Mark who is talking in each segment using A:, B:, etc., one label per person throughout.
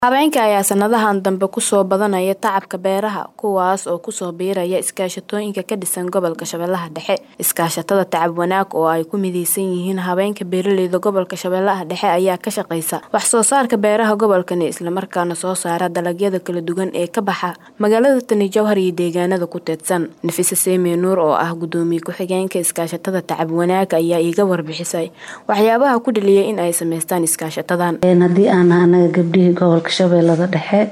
A: Haweenka ayaa sanadahan dambe ku soo badanaya tacabka beeraha, kuwaas oo ku soo biiraya iskaashatooyinka ka dhisan gobolka Shabeellaha Dhexe. Iskaashatada Tacab Wanaag oo ay ku mideysan yihiin haweenka beeraleyda gobolka Shabeellaha Dhexe ayaa ka shaqeysa wax soo saarka beeraha gobolkani isla markaana soo saara dalagyada kala duwan ee ka baxa magaalada Tani Jowhar iyo deegaanada ku teedsan. Nafisa Seyme Nuur oo ah gudoomiye ku-xigeenka iskaashatada Tacab Wanaag ayaa iiga warbixisay waxyaabaha ku dhaliyay in ay sameystaan iskaashatadan.
B: haddii aan anaga gabdhihii gobolka shabeellada dhexe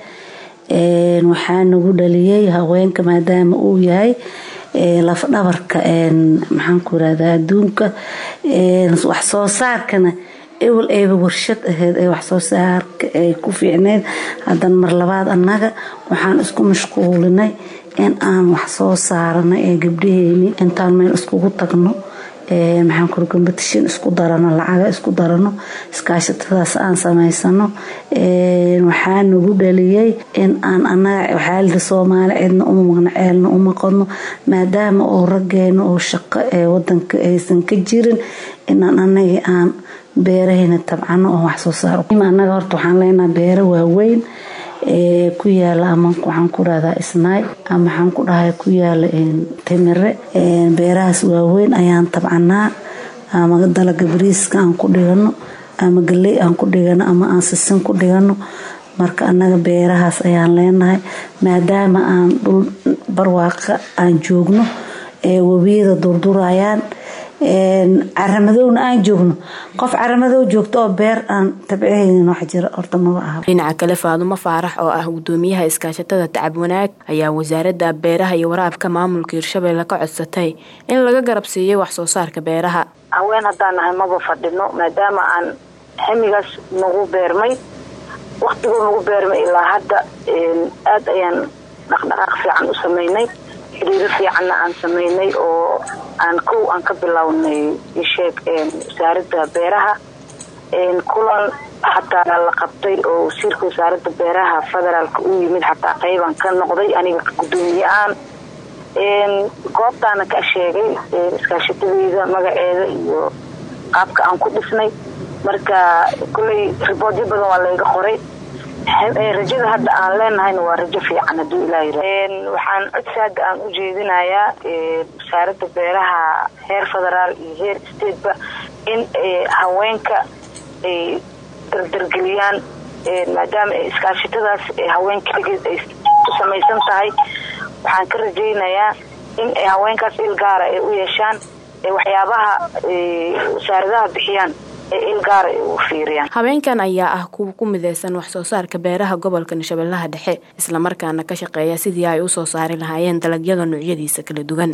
B: waxaa nagu dhaliyay haweenka maadaama uu yahay laf dhabarka maxaan ku irahdaa adduunka wax soo saarkana ewel eeba warshad aheyd ee wax soo saarka ay ku fiicneyd haddana mar labaad annaga waxaan isku mashquulinay in aan wax soo saarano ee gabdhaheeni intaan meel iskugu tagno maxaan kuri competition isku darano lacaga isku darano iskaashatadaas aan samaysano waxaa nagu dhaliyay in aan anaga waxaalida soomaali cidna uma maqno ceelna uma qodno maadaama oo raggeena oo shaqo ee wadanka aysan ka jirin inaan anagii aan beerahayna tabcano oo wax soo saar anaga horta waxaan leenahay beero waaweyn ku yaala ama waxaan ku rahdaa isnaay ama waxaan ku dhahay ku yaala timire beerahaas waaweyn ayaan tabcanaa ama dalaga bariiska aan ku dhigano ama galey aan ku dhigano ama aan sisin ku dhigano marka anaga beerahaas ayaan leenahay maadaama aan dhul barwaaqa aan joogno ee webiyada durdurayaan caramadowna aan joogno qof caramadow joogto oo beer aan tabcehaynin wax jira horta maba aha
A: dhinaca kale faadumo faarax oo ah gudoomiyaha iskaashatada tacab wanaag ayaa wasaaradda beeraha iyo waraabka maamulka hirshabelle ka codsatay in laga garab siiyo wax soo saarka beeraha
C: haween haddaan nahay maba fadhino maadaama aan ximigaas nagu beermay waktigoo nagu beermay ilaa hadda aada ayaan dhaqdhaqaaq fiican u sameynay xiriiro fiicanna aan sameynay oo aan kow aan ka bilownay isheeg wasaaradda beeraha kulan xataa la qabtay oo wasiirka wasaaradda beeraha federaalka u yimid xataa qeybaan ka noqday aniga gudoomiye aan goobtaana ka sheegay iskaashatadeyda magaceeda iyo qaabka aan ku dhisnay marka koley riboodyo badan waa layga qoray rajada hadda aan leenahayna waa rajo fiican haduu ilaa waxaan codsaada aan u jeedinayaa wasaaradda beeraha heer federaal iyo heer stateba in haweenka ay dardargeliyaan maadaama iskaashatadaas haween keligeed ay ku samaysan tahay waxaan ka rajaynayaa in haweenkaas il gaara ay u yeeshaan waxyaabaha wasaaradaha bixiyaan
A: haweenkan ayaa ah kuwa ku mideysan wax soo saarka beeraha gobolka shabeellaha dhexe islamarkaana ka shaqeeya sidii ay u soo saari lahaayeen dalagyada noocyadiisa kala duwan